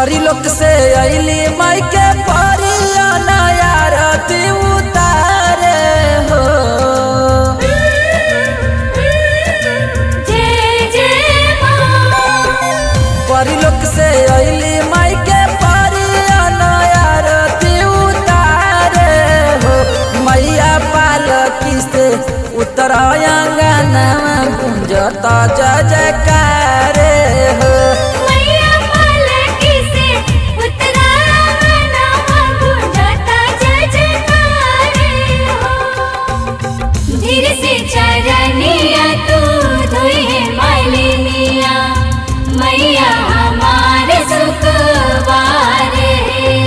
परी लोक से अली माई के परिया नयारती उतारे हो जय जय माँ परी लोक से अली माई के परिया नयारती उतारे हो मैया पालकी से उतरायंगनवा गुंजता जय जयकारे हो मैया पालकी से उतरा नामा गुंजता जय जयकारे हो धीरे से चरनिया तू धोई है मालिनिया मैया हमारे सुखवार है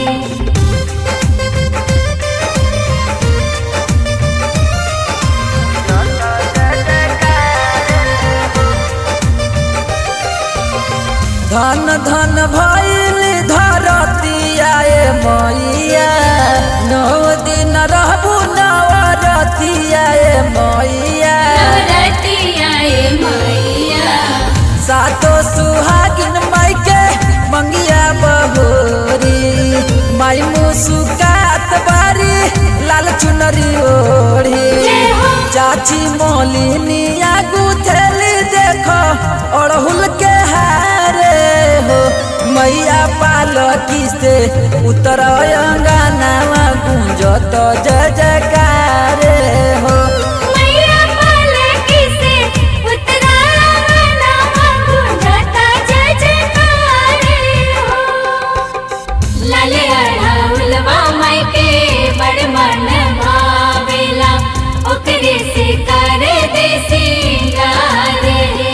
धन धन भैल धरती आए मैया नौ दिन रहबू नवरती आए मैया नवरतिया ए मैया सातो सुहागिन माई के मंगिया बहोरी माई मुसुकात बारी लाल चुनरी ओढ़ी जय हो। चाची मोलिनिया गुथेली देखो अड़हुल के हारे हो मैया पालकी से उतर अंगनावा गुंजत जय जयकारे हो मैया पालकी से उतरा नामा गुंजता जय जयकारे हो लाले अढ़उलवा माई के बड़ मन भावेला ओकरे से कर दे सिंगार हे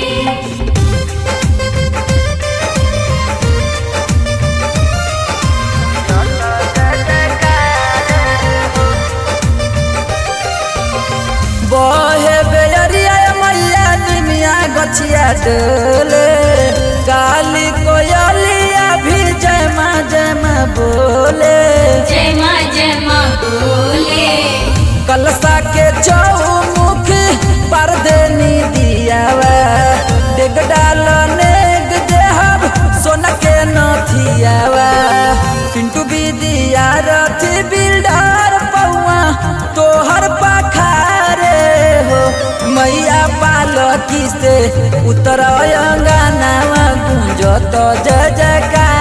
बहे बेरिया मैया निमिया गछिया डोले काली कोयलिया भी जय माँ जय माँ बोले जय माँ जय माँ बोले कलसा के चौमुख पर देनी दियावा डेग डाल नेग देहब सोना के नथियावा पिंटू बिदिया रथी बिल्डर पौआ तोहर पखारे हो मैया पालकी से उतर अंगनावा गुंजत जय जयकार